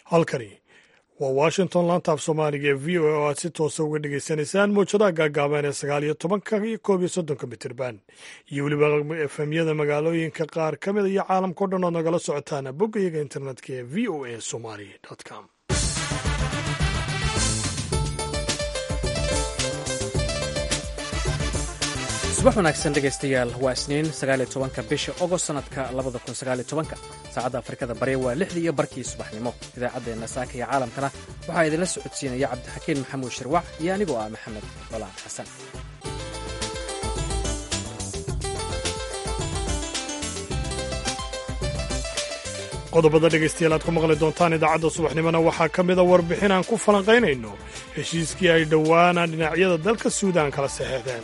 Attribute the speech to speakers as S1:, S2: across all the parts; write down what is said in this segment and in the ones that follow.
S1: halkani waa washington laanta af soomaaliga ee v o a oo aad si toosa uga dhagaysanaysaan mawjadaha gaagaaban ee sagaal iyo tobanka iyo koob iyo soddonka mitirban iyo weliba efemyada magaalooyinka qaar ka mida iyo caalamkao dhan ood nagala socotaan bogga iyaga internetka ee v o a somali com
S2: subax wanaagsan dhegaystayaal waa isniin sagaaliyo tobanka bisha ogost sanadka labada kun sagaaliyo tobanka saacadda afrikada bari waa lixdii iyo barkii subaxnimo idaacaddeenna saaka iyo caalamkana waxaa idinla socodsiinaya cabdixakiin maxamuud shirwac iyo anigoo ah maxamed balaan xasan
S1: qodobada dhegaystayaal aad ku maqli doontaan idaacadda subaxnimona waxaa ka mida warbixin aan ku falanqaynayno heshiiskii ay dhowaana dhinacyada dalka suudaan kala saxeexdeen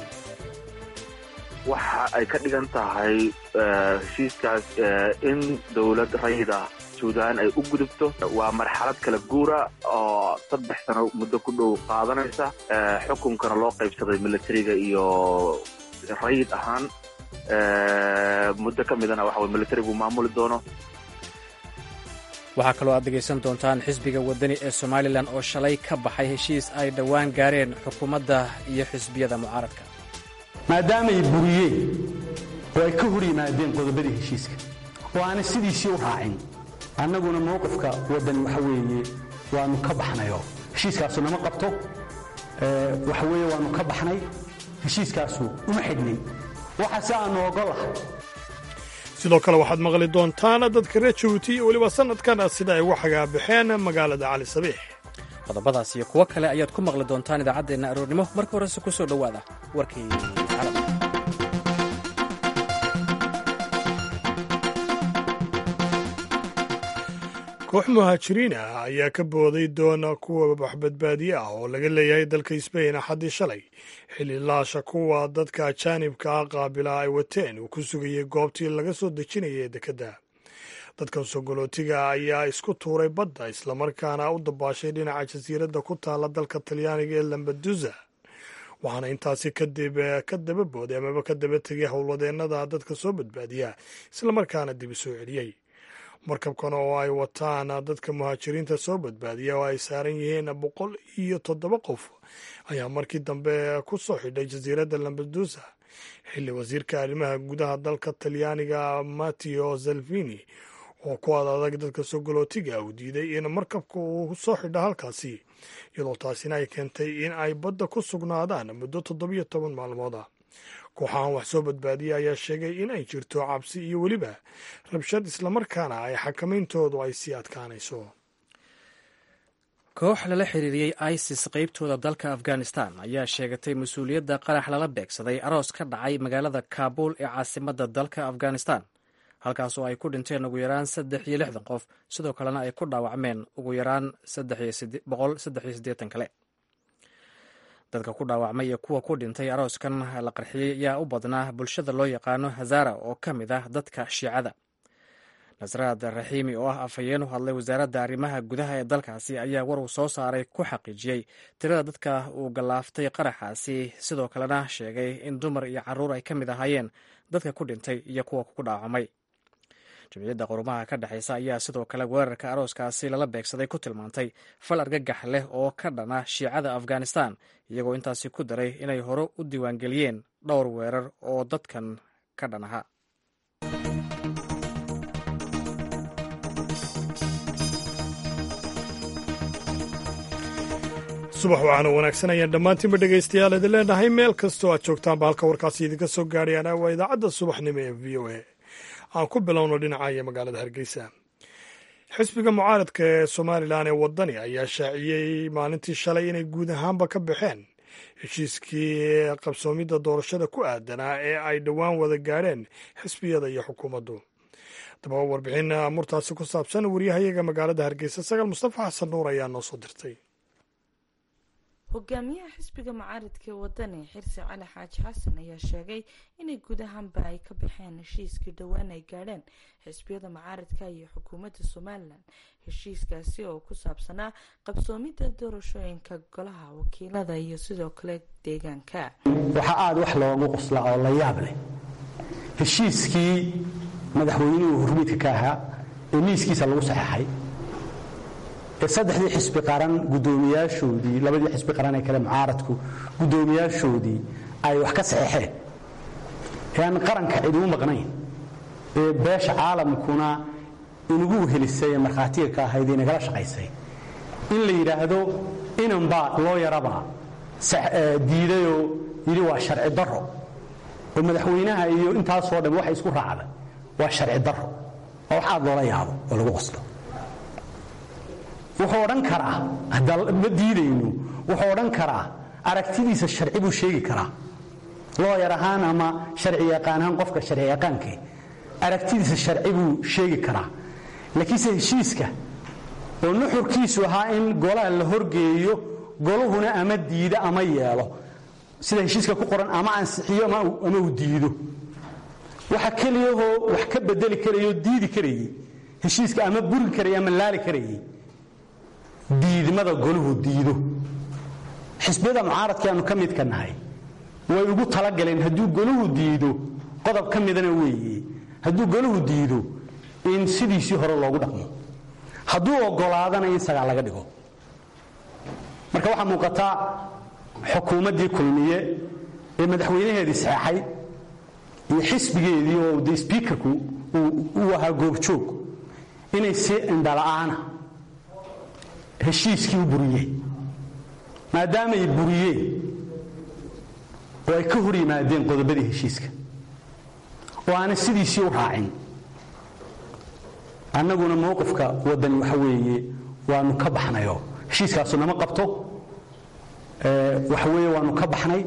S3: waxa ay ka dhigan tahay heshiiskaas in dowlad rayida suudaan ay u gudubto waa marxalad kala guura oo saddex sano muddo ku dhow qaadanaysa xukunkana loo qaybsaday militariga iyo rayid ahaan muddo ka midana waxa weye militarigu maamuli doono
S2: waxaa kaloo aad dhegaysan doontaan xisbiga waddani ee somalilan oo shalay ka baxay heshiis ay dhowaan gaareen xukuumadda iyo xisbiyada mucaaradka
S4: maadaamay buriyeen oo ay ka hor yimaadeen qodobadii heshiiska oo aanay sidiisii u raacin annaguna mowqifka waddan waxa weeye waannu ka baxnayo heshiiskaasu nama qabto waxa weeye waannu ka baxnay heshiiskaasu uma xidhnin waxaase aannu ogolahay
S1: sidoo kale waxaad maqli doontaan dadka reer jabuuti iyo weliba sannadkan sida ay uga xagaabaxeen magaalada cali sabiix
S2: qodobadaas iyo kuwo kale ayaad ku maqli doontaan idaacaddeenna aroornimo marka horese ku soo dhowaada warkii caalamka
S1: koox muhaajiriin ah ayaa ka booday doona kuwa waxbadbaadiye ah oo laga leeyahay dalka sbain axaddii shalay xilli laasha kuwa dadka ajaanibka ah qaabila ay wateen uu ku sugayay goobtii laga soo dejinayay dekedda dadkan sogolootiga ayaa isku tuuray badda islamarkaana u dabaashay dhinaca jasiiradda ku taalla dalka talyaaniga ee lambadusa waxaana intaasi kadib ka daba booday amaba ka daba tegay howlwadeennada dadka soo badbaadiya islamarkaana dib u soo celiyey markabkan oo ay wataan dadka muhaajiriinta soo badbaadiya oo ay saaran yihiin boqol iyo toddoba qof ayaa markii dambe ku soo xidhay jasiiradda lambadusa xilli wasiirka arrimaha gudaha dalka talyaaniga matteo salvini oo ku ad adag dadka sogolootiga uu diiday in markabka uu soo xidha halkaasi iyadoo taasina ay keentay in ay badda ku sugnaadaan muddo toddobiyo toban maalmood ah kooxahan wax soo badbaadiya ayaa sheegay in ay jirto cabsi iyo weliba rabshad islamarkaana ay xakamayntoodu ay sii adkaanayso
S2: koox lala xiriiriyey isis qaybtooda dalka afghanistan ayaa sheegatay mas-uuliyadda qarax lala beegsaday aroos ka dhacay magaalada kaabuul ee caasimadda dalka afghanistan halkaas oo ay ku dhinteen ugu yaraan saddex iyo lixdan qof sidoo kalena ay ku dhaawacmeen ugu yaraan boqol saddex iyo siddeetan kale dadka ku dhaawacmay iyo kuwa ku dhintay arooskan la qarxiyey ayaa u badnaa bulshada loo yaqaano hazara oo ka mid ah dadka shiicada nasraad raxiimi oo ah afhayeen u hadlay wasaaradda arrimaha gudaha ee dalkaasi ayaa war uu soo saaray ku xaqiijiyey tirada dadka uu gallaaftay qaraxaasi sidoo kalena sheegay in dumar iyo carruur ay ka mid ahaayeen dadka ku dhintay iyo kuwa ku dhaawacmay jamciyadda qurumaha ka dhexaysa ayaa sidoo kale weerarka arooskaasi lala beegsaday ku tilmaantay fal argagax leh oo ka dhana shiicada afghanistan iyagoo intaasi ku daray inay hore u diiwaangeliyeen dhowr weerar oo dadkan ka dhan aha
S1: subax waxaana wanaagsan ayaan dhammaantiinba dhegaystayaal idin leenahay meel kastoo aad joogtaanba halka warkaasi idinka soo gaadhayaan waa idaacadda subaxnimo ee v o a aan ku bilowno dhinaca magaalada hargeysa xisbiga mucaaradka ee somalilan ee waddani ayaa shaaciyey maalintii shalay inay guud ahaanba ka baxeen heshiiskii qabsoomidda doorashada ku aadanaa ee ay dhowaan wada gaadheen xisbiyada iyo xukuumaddu dababa warbixin murtaasi ku saabsan waryahayaga magaalada hargeysa sagaal mustafa xasan nuur ayaa noo soo dirtay
S5: hogaamiyaha xisbiga mucaaradka ee wadani xirsi cali xaaji xasan ayaa sheegay inay guud ahaanba ay ka baxeen heshiiskii dhowaan ay gaadheen xisbiyada mucaaradka iyo xukuumadda somalilan heshiiskaasi oo ku saabsanaa qabsoomidda doorashooyinka golaha wakiilada iyo sidoo kale deegaanka
S4: waxaa aada wax loogu qoslaa oo la yaab leh heshiiskii madaxweynuhu hurmiidka ka ahaa ee miiskiisa lagu saxeexay ee saddexdii xisbi qaran guddoomiyaashoodii labadii xisbi qaran ee kale mucaaradku guddoomiyaashoodii ay wax ka saxeexeen ee aan qaranka cid ugu maqnayn ee beesha caalamkuna inugu helisay ee markhaatiga ka ahayd ee nagala shaqaysay in la yidhaahdo inanbaa loo yarabaa diidayoo yidhi waa sharci darro oo madaxweynaha iyo intaasoo dhan waxay isku raacday waa sharci darro oo wax aad loola yaabo oo lagu qoslo wuxuu odhan karaa ma diidayno wuxuu odhan karaa aragtidiisa sharci buu sheegi karaa looyar ahaan ama sharci yaqaan ahaan qofka sharci yaqaankee aragtidiisa sharci buu sheegi karaa laakiinse heshiiska oo nuxurkiisu ahaa in golaha la horgeeyo goluhuna ama diido ama yeelo sida heshiiska ku qoran ama ansixiyo ama uu diido waxa keliyahoo wax ka bedeli karayoo diidi karayey heshiiska ama burin karayay ama laali karayey diidmada goluhu diido xisbiyada mucaaradka aanu ka midka nahay way ugu talagaleen hadduu goluhu diido qodob ka midana weeye hadduu goluhu diido in sidiisii hore loogu dhaqmo hadduu ogolaadana in sagaa laga dhigo marka waxaa muuqataa xukuumaddii kulmiye ee madaxweynaheedii saxeexay iyo xisbigeedii oo de sbiikarku uu ahaa goobjoog inay si indhala'aana heshiiskii u buriyeen maadaamay buriyeen oo ay ka hor yimaadeen qodobadii heshiiska oo aanay sidiisii u raacin annaguna mowqifka waddani waxa weeye waanu ka baxnayo heshiiskaasu nama qabto waxa weeye waanu ka baxnay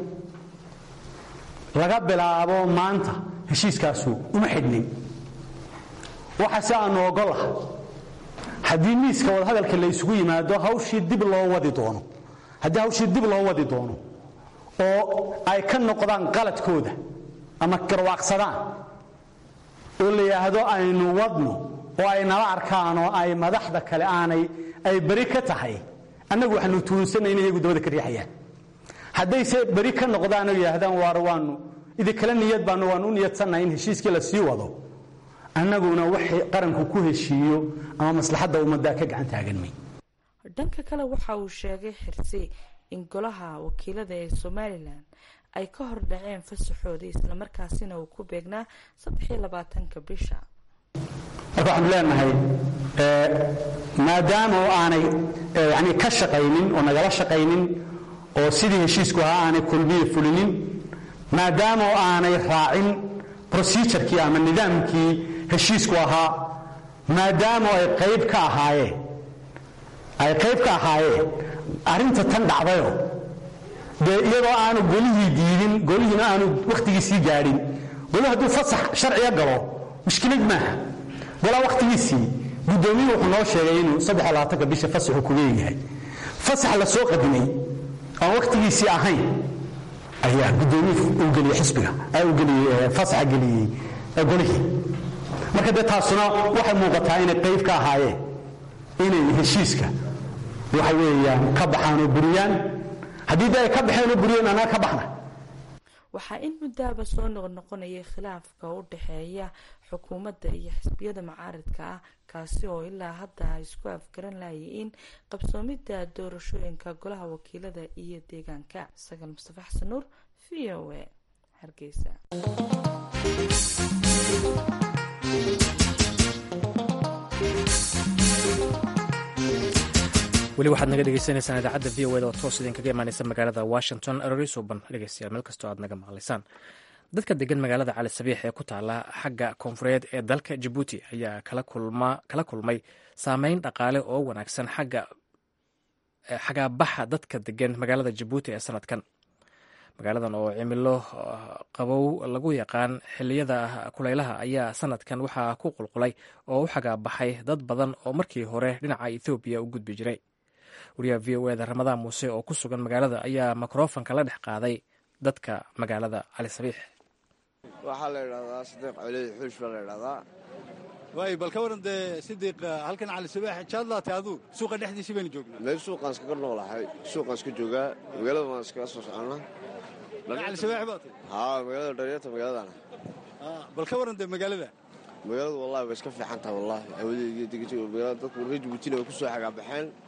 S4: laga bilaabo maanta heshiiskaasu uma xidhnin waxaase aanu ogolah haddii miiska wadahadalka la isugu yimaado hawshii dib loo wadi doono haddii hawshii dib loo wadi doono oo ay ka noqdaan qaladkooda ama garwaaqsadaan oo la yidhaahdo aynu wadno oo ay nala arkaan oo ay madaxda kale aanay ay beri ka tahay annagu waxaanu tuunsanay in iyagu dabada ka riixayaan haddayse beri ka noqdaan oo yidhaahdaan waar waanu idinkale niyad baanu waanu u niyadsannahay in heshiiskii la sii wado annaguna waxay qaranku ku heshiiyo ama maslaxadda ummadda ka gacan taagan may
S5: dhanka kale waxa uu sheegay xirsi in golaha wakiilada ee somalilan ay ka hor dhaceen fasaxoodii islamarkaasina uu ku beegnaa saddexiyo labaatanka bisha
S4: marka waxaanu leenahay maadaama oo aanay yani ka shaqaynin oo nagala shaqaynin oo sidii heshiisku ahaa aanay kulmiye fulinin maadaama oo aanay raacin procedurkii ama nidaamkii heshiisku ahaa maadaama ay qayb ka ahaayeen ay qayb ka ahaayeen arrinta tan dhacdayo dee iyadoo aanu golihii diidin golihiina aanu wakhtigiisii gaadhin golihu hadduu fasax sharciga galo mushkilad maaha golaa wakhtigiisii guddoomiyu wuxuu noo sheegay inuu saddex labaatanka bisha fasaxu ku leeyahay fasax la soo qadimay aan wakhtigiisii ahayn ayaa guddoomiyu uu geliyey xisbiga uu geliyey fasaxa geliyey golihii marka dee taasuna waxay muuqataa inay qayb ka ahaayeen inay heshiiska waxa weeyaan ka baxaan oo buriyaan haddii dee ay ka baxeen oo buriyeen annaga ka baxna
S5: waxaa in muddaaba soo noqnoqonayay khilaafka u dhexeeya xukuumadda iyo xisbiyada mucaaradka ah kaasi oo ilaa hadda ay isku afgaran lahayiin qabsoomidda doorashooyinka golaha wakiilada iyo deegaanka sagal mustafa xasan nuur v o a hargeysa
S2: weli waxaad naga dhegeysanaysaan idaacadda v o eda oo toos idinkaga imaaneysa magaalada washington erori suban dhegeystayaal meel kastoo aad naga maqlaysaan dadka degan magaalada cali sabiix ee ku taala xagga koonfureed ee dalka jabuuti ayaa kala kulmay saameyn dhaqaale oo wanaagsan xagga baxa dadka degan magaalada jabuuti ee sanadkan magaaladan oo cimilo qabow lagu yaqaan xiliyada kuleylaha ayaa sanadkan waxaa ku qulqulay oo u xagaabaxay dad badan oo markii hore dhinaca ethoobiya u gudbi jiray wariyaha v o eda ramadaan muuse oo ku sugan magaalada ayaa mikrofonka la dhex qaaday dadka magaalada cali sabiix
S6: waxaa la idhahdaa sidiiq coli xuush baa la idhahdaa
S7: waay bal ka waran dee sidiiq halkan cali sabiix jaadlaatay aduu suuqa dhexdiisii baynu joognaa
S6: meel suuqaan iskaga noolahay suuqaan iska joogaa magaalada waan iskaga soo soconnaa
S7: cali sabiix baa tay
S6: haa magaalada dharyarta magaaladana
S7: bal ka waran dee magaalada
S6: magaaladu wallahi way iska fiican tahay wallahi hawadeediyo degajooga magaalada dadku reer jabuutina way ku soo xagaabaxeen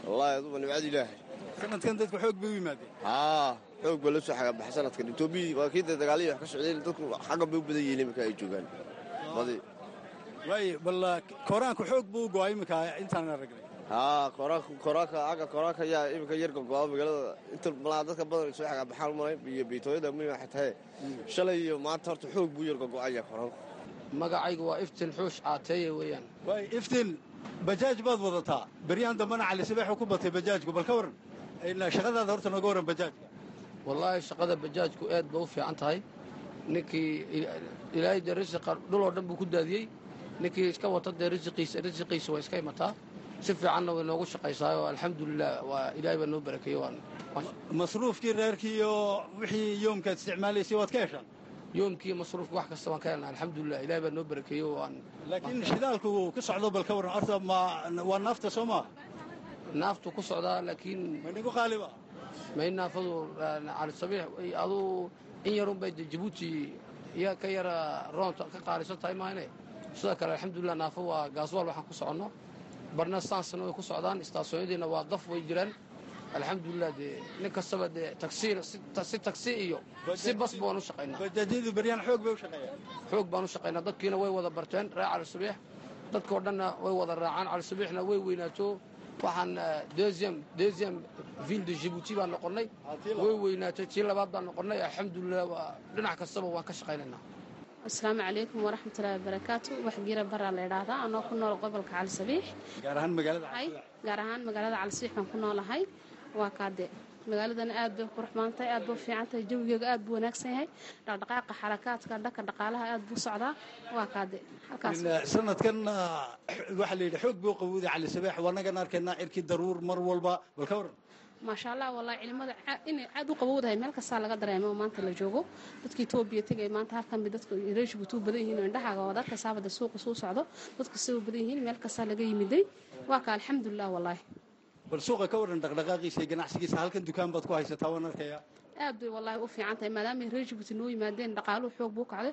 S6: wallaahi aduba nimcada ilaahay
S7: sanadkan dadku xoog bay u yimaadeen
S6: haa xoog baa la soo xagabaxa sanadkan etoobiya waa kii dee dagaalihii wax ka socdeen dadku xagga bay u badan yihiin iminka ay joogaan badi
S7: waaye bal kooraanku xoog buu u go'ay iminka intaan aragnay
S6: haa koraanka koraanka agga koraanka ayaa iminka yar gogo'a magaalada inta malaa dadka badan soo xagabaxaan malay iyo biitooyada muhiim waxay tahay shalay iyo maanta horta xoog buu yar gogo'aya koraanku
S8: magacaygu waa iftin xuush caateeye weeyaan
S7: waaye iftiin bajaaj baad wadataa beryahan dambana cali sabeexu ku batay bajaajku bal ka waran shaqadaada horta nooga waran bajaajka
S8: wallaahi shaqada bajaajku aad ba u fiican tahay ninkii ilaahay dee risiqa dhuloo dhan buu ku daadiyey ninkii iska wata dee risiqiisa risiqiisa waa iska imataa si fiicanna way noogu shaqaysaayoo alxamdulilah waa ilaahay baa noo barakeeye waan
S7: masruufkii reerkii iyo wixii yoomkaad isticmaalaysay waad ka heshaa
S8: yoomkii masruufka wax kasta waan ka helnaa alxamdulilah ilahay baa noo barakeeye waan
S7: laakiin shidaalku ka socdo bal ka waran horta ma waa naafta soo maa
S8: naaftu ku socdaa laakiin
S7: manigu qaaliba
S8: may naafadu cali sabiix aduu in yarun bay jabuuti iya ka yara roonta ka qaalisan tahay maahane sidoo kale alxamdulilah naafo waa gaaswaal waxaan ku soconno barna saansana way ku socdaan istaasooyadiina waa daf way jiraan alxamdulilah dee nin kastaba dee tagsiina si tagsi iyo si bas baan u shaqaynaa
S7: bajaajyadu beryaan xoog bay u shaqeeyaan
S8: xoog baan u shaqaynaa dadkiina way wada barteen reer cali sabiix dadkao dhanna way wada raacaan cali sabiixna way weynaato waxaan deuxième deuxième ville de jibuuti baan noqonnay way weynaatay tii labaad baan noqonnay alxamdulilah waa dhinac kastaba waan ka shaqaynaynaa
S9: asalaamu calaykum waraxmatullahi wabarakaatu wax gira baraa la idhaahdaa anoo ku nool gobolka cali sabiix
S7: gaar ahaan magaalada
S9: gaar ahaan magaalada cali sabiix baan ku noolahay waa kaade magaaladana aad bay qurux badan tahay aad bay u fiican tahay jawigeega aad buu wanaagsan yahay dhaqdhaqaaqa xarakaadka dhanka dhaqaalaha aad buu socdaa waa kaade halkaas
S7: sanadkan waxaa la yidhi xoog buu qabowday cali sabeex wanagan arkaynaa cirkii daruur mar walba bal ka waran
S9: maasha allah wallahi cilimada inay aad u qabowdahay meel kastaa laga dareemo oo maanta la joogo dadka etoobiya tegay maanta halkan bay dadka reeshibutu u badan yihiin oo indhahaaga oo dadka saabada suuqa suu socdo dadka sida u badan yihiin meel kastaa laga yimiday waa ka alxamdulilah wallahi
S7: bal suuqa ka waran dhaqdhaqaaqiisa iyo ganacsigiisa halkan dukaan baad ku haysataa waan arkayaa
S9: aad bay wallaahi u fiican tahay maadaamay reer jibuuti noo yimaadeen dhaqaaluhu xoog buu kacday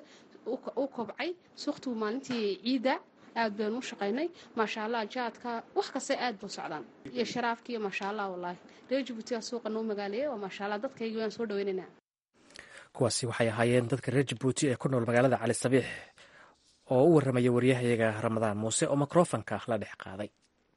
S9: u kobcay suuqtuu maalintii ciidda aad baynu u shaqaynay maasha allah jaadka wax kasta aad buu socdaan iyo sharaafkiiyo maasha allah wallaahi reer jibuutiga suuqa noo magaaleeyay waa maasha allah dadkaygi waan soo dhaweynaynaa
S2: kuwaasi waxay ahaayeen dadka reer jibuuti ee ku nool magaalada cali sabiix oo u warramaya waryahayaga ramadaan muuse oo mikrofonka la dhex qaaday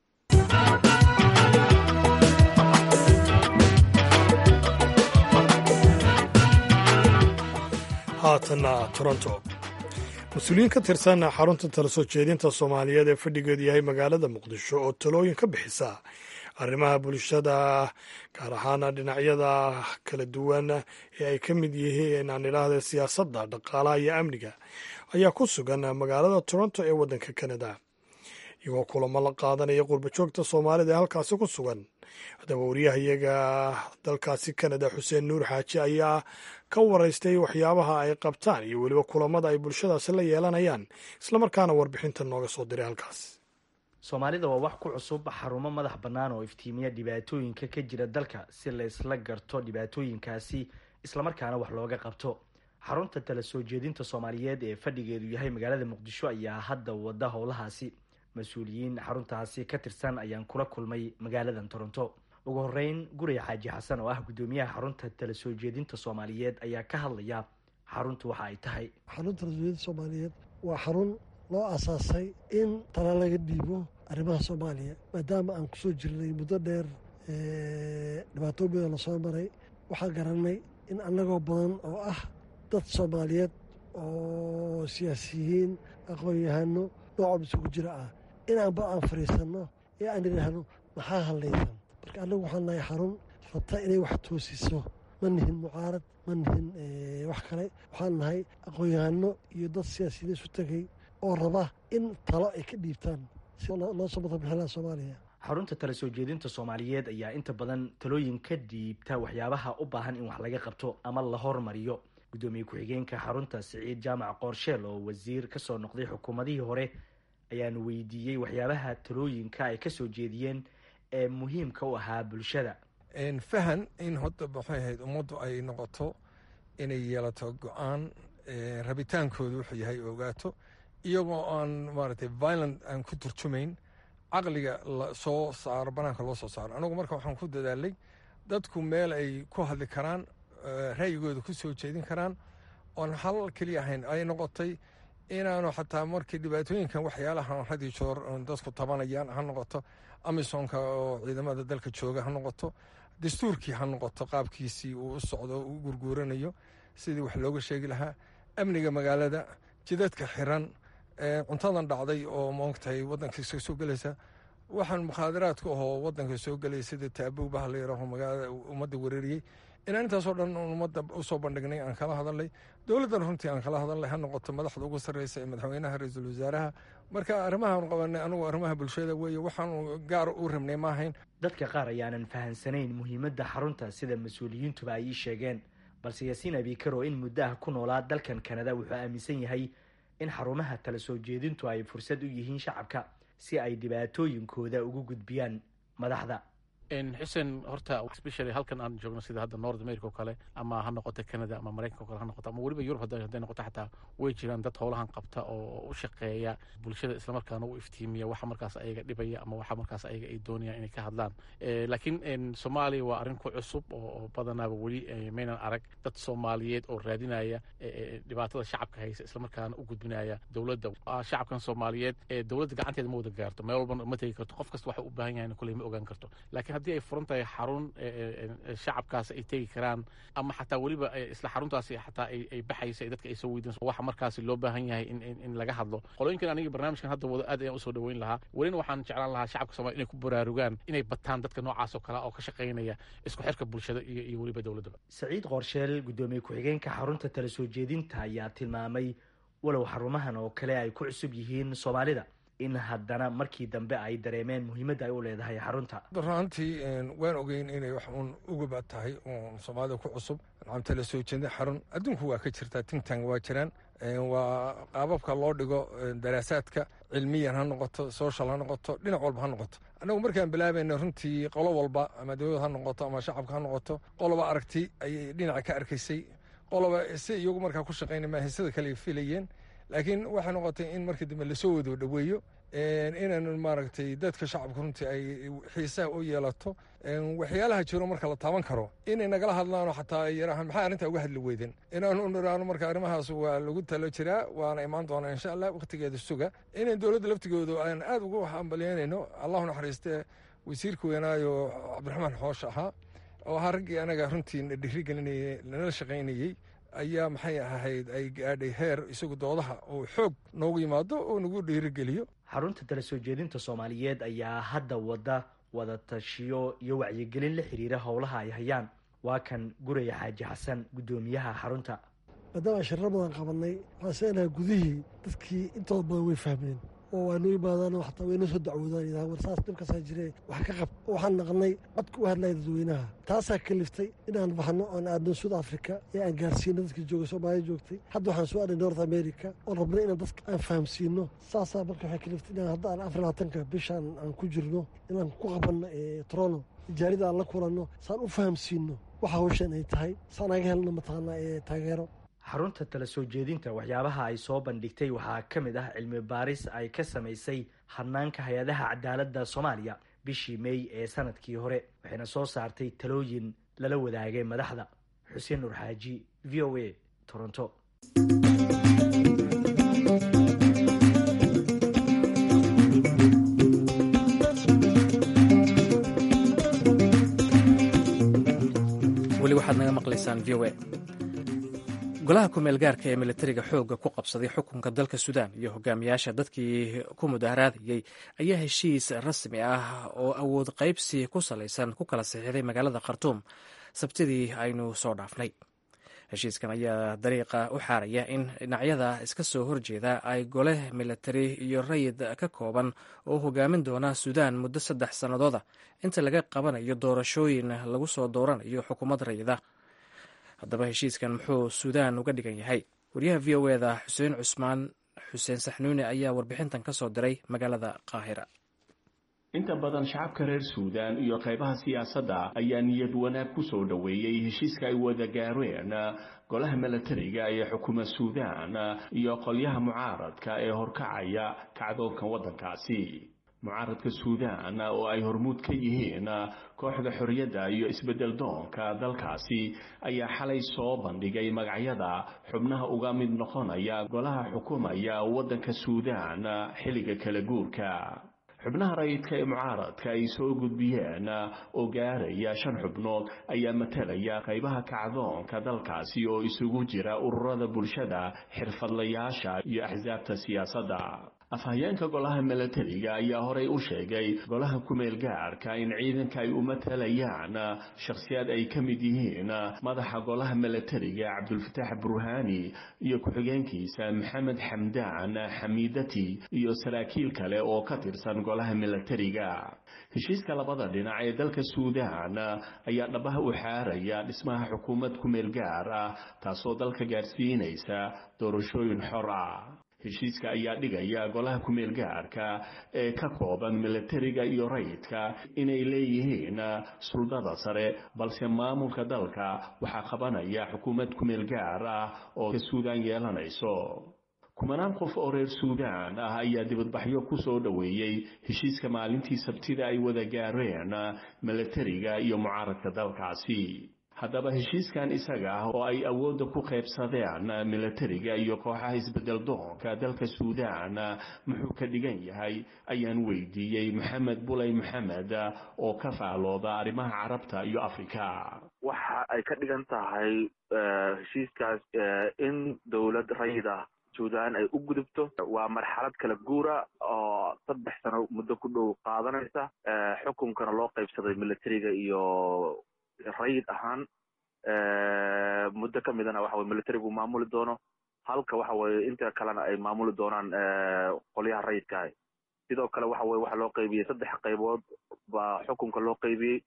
S1: haatanna toronto mas-uuliyiin ka tirsan xarunta tala soo jeedinta soomaaliyeed ee fadhigeedu yahay magaalada muqdisho oo talooyin ka bixisa arrimaha bulshada gaar ahaan dhinacyada kala duwan ee ay ka mid yihiin aan idhaahda siyaasadda dhaqaalaha iyo amniga ayaa ku sugan magaalada toronto ee waddanka kanada iyagoo kulamo la qaadanaya qurbajoogta soomaalida ee halkaasi ku sugan haddaba waryahayaga dalkaasi kanada xuseen nuur xaaji ayaa ka waraystay waxyaabaha ay qabtaan iyo weliba kulamada ay bulshadaasi la yeelanayaan islamarkaana warbixinta nooga soo diray halkaas
S10: soomaalida waa wax ku cusub xarumo madax bannaan oo iftiimiya dhibaatooyinka ka jira dalka si la isla garto dhibaatooyinkaasi islamarkaana wax looga qabto xarunta tala soo jeedinta soomaaliyeed ee fadhigeedu yahay magaalada muqdisho ayaa hadda wada howlahaasi mas-uuliyiin xaruntaasi ka tirsan ayaan kula kulmay magaaladan toronto ugu horeyn gurey xaaji xasan oo ah guddoomiyaha xarunta tala soo jeedinta soomaaliyeed ayaa ka hadlaya xaruntu waxa ay tahay
S11: xarunta tala soo jeedinta soomaaliyeed waa xarun loo asaasay in tala laga dhiibo arrimaha soomaaliya maadaama aan kusoo jirnay muddo dheer dhibaatooyin badan lasoo maray waxaan garanay in annagoo badan oo ah dad soomaaliyeed oo siyaasiyiin aqoon-yahano noocoob isugu jira ah inaanba aan fadhiisanno ee aan idhaahno maxaa hadlaysan marka annagu waxaan nahay xarun rabta inay wax toosiso ma nihin mucaarad ma nihin wax kale waxaan nahay aqoon-yahano iyo dad siyaasiyiin isu tegay oo raba in talo ay ka dhiibtaan si loo soo madaxbixinaa soomaaliya
S10: xarunta tala soo jeedinta soomaaliyeed ayaa inta badan talooyin ka dhiibta waxyaabaha u baahan in wax laga qabto ama la hormariyo guddoomiye ku-xigeenka xarunta siciid jaamac qoorsheel oo wasiir kasoo noqday xukuumadihii hore ayaan weydiiyey waxyaabaha talooyinka ay kasoo jeediyeen ee muhiimka u ahaa bulshada
S12: fahan in hadda maxay ahayd ummaddu ay noqoto inay yeelato go-aan rabitaankoodu wuxuu yahay ogaato iyagoo aan maaragtay violent aan ku turjumayn caqliga lasoo saaro banaanka loo soo saaro anagu marka waxaan ku dadaalay dadku meel ay ku hadli karaan ra'yigooda ku soo jeedin karaan oon hal keliya ahayn ay noqotay inaanu xataa markii dhibaatooyinkan waxyaalaha hadi joor dadku tabanayaan ha noqoto amisonka oo ciidamada dalka jooga ha noqoto dastuurkii ha noqoto qaabkiisii uu u socdo u gurguuranayo sidii wax looga sheegi lahaa amniga magaalada jidadka xiran cuntadan dhacday oo maogtahay wadanka soo gelaysa waxaan mukhaadaraadka ahoo wadanka soo gelaya sida taabow baha la yaraho magaalada ummadda wereeriyey inaan intaasoo dhan ummadda usoo bandhignay aan kala hadalnay dowladdan runtii aan kala hadalnay ha noqoto madaxda ugu sarreysa ee madaxweynaha ra-iisul wasaaraha marka arrimahaan qabanay anugu arrimaha bulshada weeye waxaanu gaar u rabnay ma ahayn
S10: dadka qaar ayaanan fahansanayn muhiimadda xarunta sida mas-uuliyiintuba ay ii sheegeen balse yaasiin abikar oo in muddo ah ku noolaa dalkan kanada wuxuu aaminsan yahay in xarumaha tala soo jeedintu ay fursad u yihiin shacabka si ay dhibaatooyinkooda ugu gudbiyaan madaxda
S13: xuseen horta especially halkan aan joogno sida hadda north america oo kale ama ha noqoto canada ama maraykanka o kale ha noqoto ama weliba yurub hadday noqoto xataa way jiraan dad howlahan qabta oo u shaqeeya bulshada islamarkaana u iftiimiya waxa markaas ayaga dhibaya ama waxa markaas ayaga ay doonayaan inay ka hadlaan laakiin soomaaliya waa arrin ku cusub oo badanaaba weli maynan arag dad soomaaliyeed oo raadinaya dhibaatada shacabka haysa islamarkaana u gudbinaya dowladda shacabkan soomaaliyeed dowladda gacanteeda ma wada gaarto meel walbana ma tegi karto qof kasta waxa u baahan yahay kuley ma ogaan karto laakiin haddii ay furan tahay xarun shacabkaas ay tegi karaan ama xataa weliba isla xaruntaasi xataa ay baxaysa ay dadka ay soo weydiinso waxa markaasi loo baahan yahay in laga hadlo qolooyinkan aniga barnaamijkan hadda wada aad ayaan usoo dhaweyn lahaa welina waxaan jeclaan lahaa shacabka somalia inay ku baraarugaan inay bataan dadka noocaas oo kale oo ka shaqaynaya isku xirka bulshada iyo iyo weliba dowladdaba
S10: saciid qorsheel guddoomiye ku-xigeenka xarunta tala soo jeedinta ayaa tilmaamay walow xarumahan oo kale ay ku cusub yihiin soomaalida in haddana markii dambe ay dareemeen muhiimadda ay u leedahay xarunta
S12: runtii waan ogeyn inay wax uun ugaba tahay uun soomaalida ku cusub nacamta la soo jeeda xarun adduunku waa ka jirtaa tingtang waa jiraan waa qaababka loo dhigo daraasaadka cilmiyan ha noqoto social ha noqoto dhinac walba ha noqoto annagu markaan bilaabayna runtii qolo walba ama dowlad ha noqoto ama shacabka ha noqoto qoloba aragti ayay dhinaca ka arkaysay qoloba si iyagu markaa ku shaqayna maahay sida kale filayeen laakiin waxay noqotay in markii dambe lasoo wado dhaweeyo inaan maaragtay dadka shacabka runtii ay xiisaha u yeelato waxyaalaha jiro marka la taaban karo inay nagala hadlaano xataa ay yarahaan maxaa arrintaa uga hadli weyden inaanu niraano marka arrimahaas waa lagu talo jiraa waana imaan doonaa insha allah wakhtigeeda suga inayn dowladda laftigoodu aan aada ugu hambalyeynayno allahu naxariiste wasiirka weynaayo cabdiraxmaan xoosh ahaa oo ahaa raggii anaga runtii na dhiirigelinayey nala shaqaynayey ayaa maxay ahayd ay gaadhay heer isagu doodaha oo xoog noogu yimaado oo nagu dhiirigeliyo
S10: xarunta tala soo jeedinta soomaaliyeed ayaa hadda wada wada tashiyo iyo wacyigelin la xiriira howlaha ay hayaan waa kan guraya xaaji xasan guddoomiyaha xarunta
S11: maadaama shirro badan qabanay waxaan seenahay gudihii dadkii intooda badan way fahmeen oo waa noo yimaadaan xataa wayna soo dacwoodaan yidhaha war saas dhibkaasaa jiree wax ka qab waxaan naqnay codka u hadlaya dadweynaha taasaa kaliftay inaan baxno oon aadno south africa ee aan gaarsiino dadkii jooga soomaaliya joogtay hadda waxaan soo adhay north america oon rabnay inaan dadka aan fahamsiino saasaa marka waxay kaliftay inaan hadda aan afar labaatanka bishaan aan ku jirno inaan ku qabanno trono tijaarida aan la kulanno saan u fahamsiino waxa hawshan ay tahay saan aga helno mataqaanaa ee taageero
S10: xarunta tala soo jeedinta waxyaabaha ay soo bandhigtay waxaa ka mid ah cilmi baaris ay ka samaysay hanaanka hay-adaha cadaaladda soomaaliya bishii mey ee sanadkii hore waxayna soo saartay talooyin lala wadaagay madaxda xuseen nur xaaji v o a toronto
S2: weli waxaad naga maqlaysaan v o a golaha kumeel gaarka ee militariga xoogga ku qabsaday xukunka dalka suudaan iyo hogaamiyaasha dadkii ku mudaharaadayey ayaa heshiis rasmi ah oo awood qaybsi ku salaysan ku kala saxiixday magaalada khartuum sabtidii aynu soo dhaafnay heshiiskan ayaa dariiqa u xaaraya in dhinacyada iska soo horjeeda ay gole militari iyo rayid ka kooban oo hogaamin doona suudaan muddo saddex sannadooda inta laga qabanayo doorashooyin lagu soo dooranayo xukuumad rayida haddaba heshiiskan muxuu suudaan uga dhigan yahay wariyaha v o eda xuseen cusmaan xuseen saxnuuni ayaa warbixintan ka soo diray magaalada qaahira
S14: inta badan shacabka reer suudaan iyo qaybaha siyaasadda ayaa niyad wanaag ku soo dhoweeyey heshiiska ay wada gaareen golaha milatariga ee xukuma suudaan iyo qolyaha mucaaradka ee horkacaya kacdoonka waddankaasi mucaaradka suudaan oo ay hormuud ka yihiin kooxda xorriyadda iyo isbeddel doonka dalkaasi ayaa xalay soo bandhigay magacyada xubnaha uga mid noqonaya golaha xukumaya waddanka suudaan xilliga kala guurka xubnaha rayidka ee mucaaradka ay soo gudbiyeen oo gaaraya shan xubnood ayaa matalaya qaybaha kacdoonka dalkaasi oo isugu jira ururada bulshada xirfadlayaasha iyo axsaabta siyaasadda afhayeenka golaha milatariga ayaa horey u sheegay golaha kumeel gaarka in ciidanka ay u matalayaan shakhsiyaad ay ka mid yihiin madaxa golaha milatariga cabdulfataax burhaani iyo ku-xigeenkiisa maxamed xamdaan xamiidati iyo saraakiil kale oo ka tirsan golaha milatariga heshiiska labada dhinac ee dalka suudaan ayaa dhabaha u xaaraya dhismaha xukuumad kumeel gaar ah taasoo dalka gaarsiinaysa doorashooyin xor ah heshiiska ayaa dhigaya golaha kumeel gaarka ee ka kooban milatariga iyo rayidka inay leeyihiin suldada sare balse maamulka dalka waxaa qabanaya xukuumad kumeel gaar ah oo ka suudaan yeelanayso kumanaan qof oo reer suudaan ah ayaa dibadbaxyo ku soo dhoweeyey heshiiska maalintii sabtida ay wada gaareen milatariga iyo mucaaradka dalkaasi haddaba heshiiskan isaga ah oo ay awoodda ku qaybsadeen milatariga iyo kooxaha isbeddel doonka dalka suudaan muxuu ka dhigan yahay ayaan weydiiyey maxamed bulay maxamed oo ka faalooda arrimaha carabta iyo afrika
S3: waxa ay ka dhigan tahay heshiiskaas in dowlad rayid ah suudaan ay u gudubto waa marxalad kala guura oo saddex sano muddo ku dhow qaadanaysa xukunkana loo qaybsaday milatariga iyo rayid ahaan muddo ka midana waxa weye militarigu maamuli doono halka waxa weye inta kalena ay maamuli doonaan qolyaha rayidkaah sidoo kale waxa weye waxa loo qaybiyey saddex qaybood baa xukunka loo qaybiyey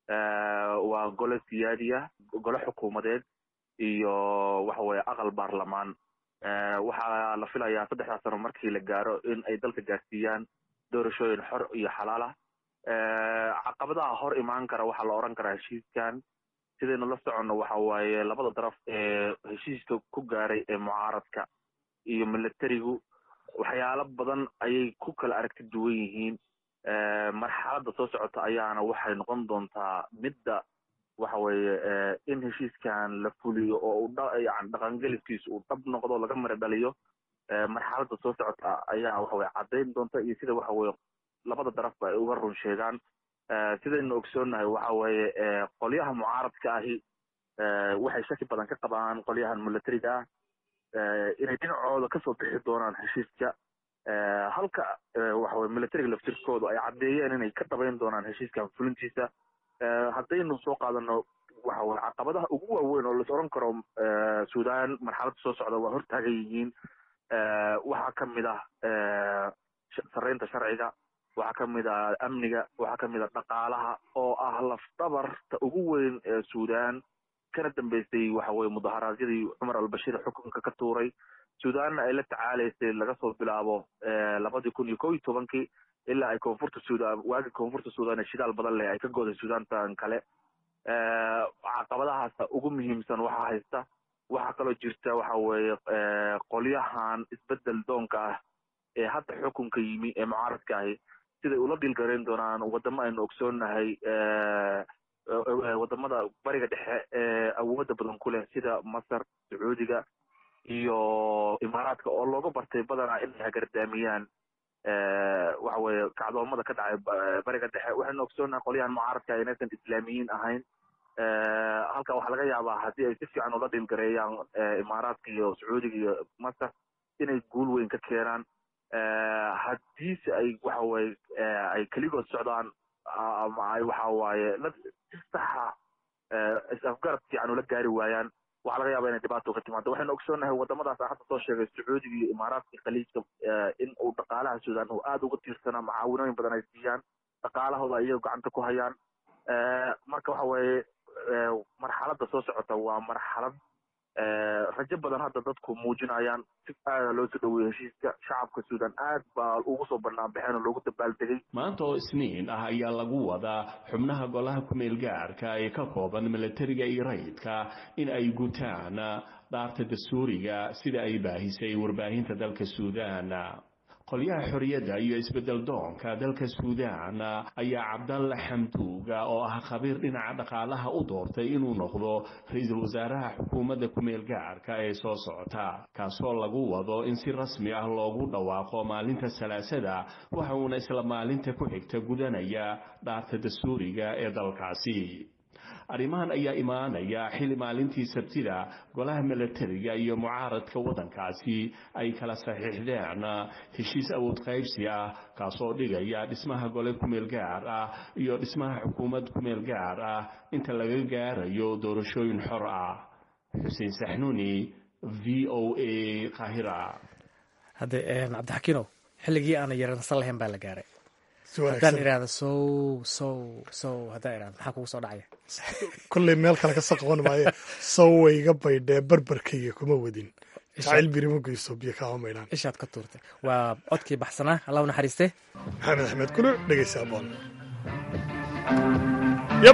S3: waa gole siyaadiya gole xukuumadeed iyo waxa weye aqal baarlamaan waxaa la filayaa saddexdaas sano markii la gaaro in ay dalka gaarsiiyaan doorashooyin xor iyo xalaalah caqabadaha hor imaan kara waxaa la oran karaa heshiiskan sidaynu la soconno waxa waaye labada daraf ee heshiiska ku gaaray ee mucaaradka iyo milatarigu waxyaalo badan ayay ku kala aragti duwan yihiin marxaladda soo socota ayaana waxay noqon doontaa midda waxa weeye in heshiiskan la fuliyo oo uu yani dhaqangeliskiisa uu dhab noqdo laga mara dhaliyo marxaladda soo socota ayaa waxa weye caddayn doonta iyo sida waxa weye labada darafba ay uga run sheegaan sidaynu ogsoonnahay waxa weeye qolyaha mucaaradka ahi waxay shaki badan ka qabaan qolyahan milatariga ah inay dhinacooda kasoo bixi doonaan heshiiska halka waxa weye milatariga laftirkoodu ay caddeeyeen inay ka dhabayn doonaan heshiiskan fulintiisa haddaynu soo qaadano waxa weye caqabadaha ugu waaweyn oo lais oran karo suudaan marxaladda soo socda waa hortaagan yihiin waxaa ka mid ah sarreynta sharciga waxaa ka mid ah amniga waxaa ka mid ah dhaqaalaha oo ah lafdabarta ugu weyn ee suudaan kana dambeysay waxa weye mudaharaadyadii cumar albashiir xukunka ka tuuray suudaanna ay la tacaalaysay laga soo bilaabo labadii kun iyo kow iyo tobankii ilaa ay koonfurta suudaan waagii koonfurta suudaan ee shidaal badan leh ay ka goday suudaantan kale caqabadahaasa ugu muhiimsan waxaa haysta waxaa kaloo jirta waxa weeye qolyahan isbedel doonka ah ee hadda xukunka yimi ee mucaaradka ahi siday ula dhilgarayn doonaan wadamo aynu ogsoonnahay wadamada bariga dhexe ee awooda badan ku leh sida masar sacuudiga iyo imaaraadka oo looga bartay badanaa inay hagardaamiyaan waxa weye kacdoomada ka dhacay bariga dhexe waxaynu ogsoonnahay qolyahan mucaaradka inaysan islaamiyiin ahayn halka waxaa laga yaabaa haddii ay si fiican ula dhilgareeyaan imaaraadka iyo sacuudiga iyo masar inay guul weyn ka keenaan haddiise ay waxa weye ay keligood socdaan ama ay waxa waaye la si saxa is-afgarad fiican ula gaari waayaan waxaa laga yaaba inay dhibaato ka timaado waxaynu ogsoonnahay wadamadaas aan hadda soo sheegay sacuudiga iyo imaaraadka khaliijka in uu dhaqaalaha suudaan uu aada uga tiirsanaa macaawinooyin badan ay siiyaan dhaqaalahooda iyago gacanta ku hayaan marka waxa weeye marxaladda soo socota waa marxalad rajo badan hadda dadku muujinayaan si aada loo soo dhaweeyey heshiiska shacabka suudaan aad baa ugu soo bannaan baxeen oo loogu dabaaldegay
S14: maanta oo isniin ah ayaa lagu wadaa xubnaha golaha kumeel gaarka ee ka kooban milatariga iyo rayidka in ay gutaan dhaarta dastuuriga sida ay baahisay warbaahinta dalka suudaan qolyaha xorriyadda iyo isbeddel doonka dalka suudaan ayaa cabdalle xamduuga oo ah khabiir dhinaca dhaqaalaha u doortay inuu noqdo ra-iisul wasaaraha xukuumadda kumeel gaarka ee soo socota kaasoo lagu wado in si rasmi ah loogu dhawaaqo maalinta salaasada waxa uuna isla maalinta ku xigta gudanaya dhaarta dastuuriga ee dalkaasi arrimahan ayaa imaanaya xilli maalintii sabtida golaha milatariga iyo mucaaradka waddankaasi ay kala saxiixdeen heshiis awood qaybsi ah kaasoo dhigaya dhismaha gole kumeel gaar ah iyo dhismaha xukuumad kumeel gaar ah inta laga gaarayo doorashooyin xor ah xuseen saxnuuni v o a qaahira
S2: hadde cabdixakiinow xilligii aana yaransan lahayn baa la gaaray haddaan idhaahda sow sow sow haddaan idhahda maxaa kugu soo dhacaya
S1: kolley meel kale ka soo qaban maaye sow way iga baydhee barbarkayga kuma wadin jacayl birima geyso biyo kaama maydhaan
S2: ishaad ka tuurtay waa codkii baxsanaa allah u naxariiste
S1: maxamed axmed kuluc dhegeysa aboon yab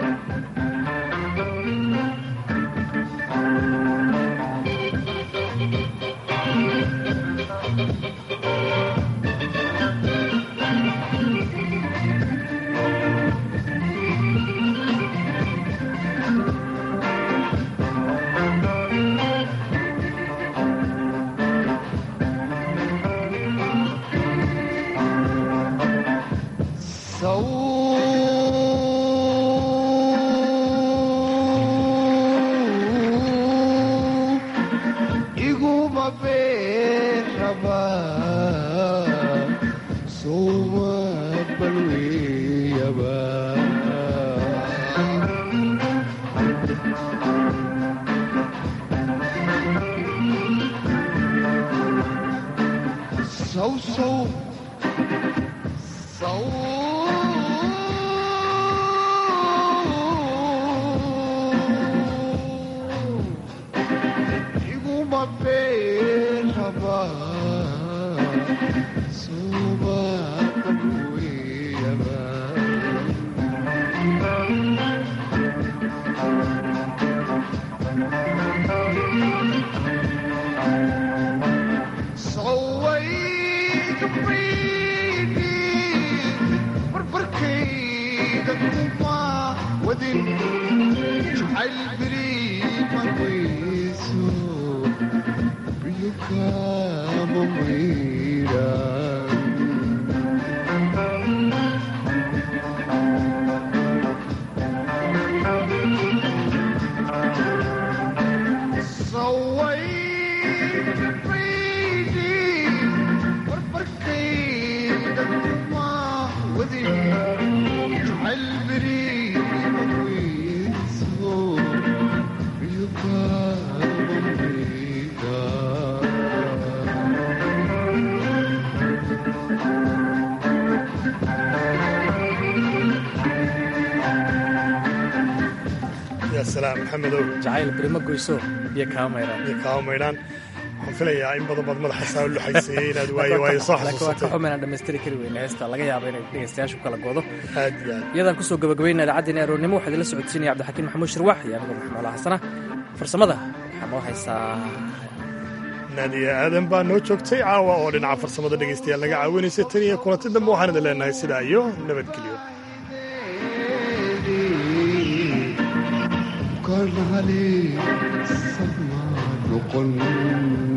S2: jacayl birima goyso biyo kaama maydhaan
S1: biyo kaama maydhaan waxaan filayaa in badan baad madaxa saa luxayseeyey inaad waayo waayo soo xasuusatay
S2: xumaynan dhammaystiri kari weyne heesta laga yaabo inay dhegeystayaashu kala goodo
S1: aad iyo aad
S2: iyadaan kusoo gabagabayna idaacaddeena aroornimo waxaa idinla socodsiinaya cabdixakiin maxamuud shirwax iyo anigu maxamuula xasana farsamada waxaa noo haysaa
S1: naadiya aadan baa noo joogtay caawa oo dhinaca farsamada dhegaystayaal naga caawinaysa tan iyo kulanti dambe waxaan idin leenahay sidaa iyo nabadgelyo
S15: كان عليه سما نقل